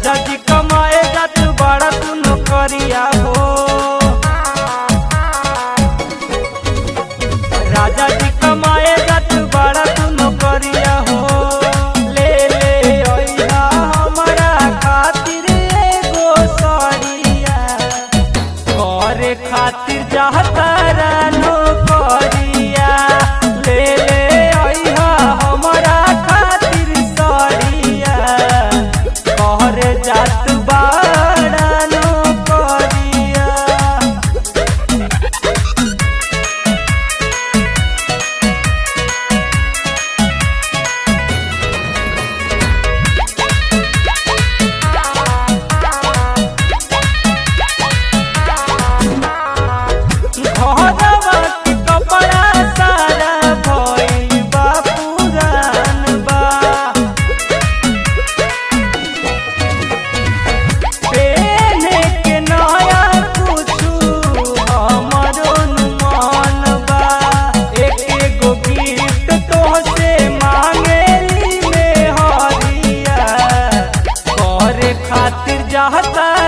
राजा जी कमाए जात बड़ा तू नौकरिया हो राजा जी कमाए जात बड़ा तू नौकरिया हो ले ले अइहा हमरा खातिर एगो सड़िया करे खातिर चाहता नौकरिया ले ले अइहा हमरा खातिर सड़िया करे जात बाड़ा नौकरिया घरवा के कपड़ा सारा भइल बा पुरान बा पेने के नया कुछु हमरो मन बा एक एगो गिफ्ट तोहसे मांगेली में हरिया करे खातिर चाहता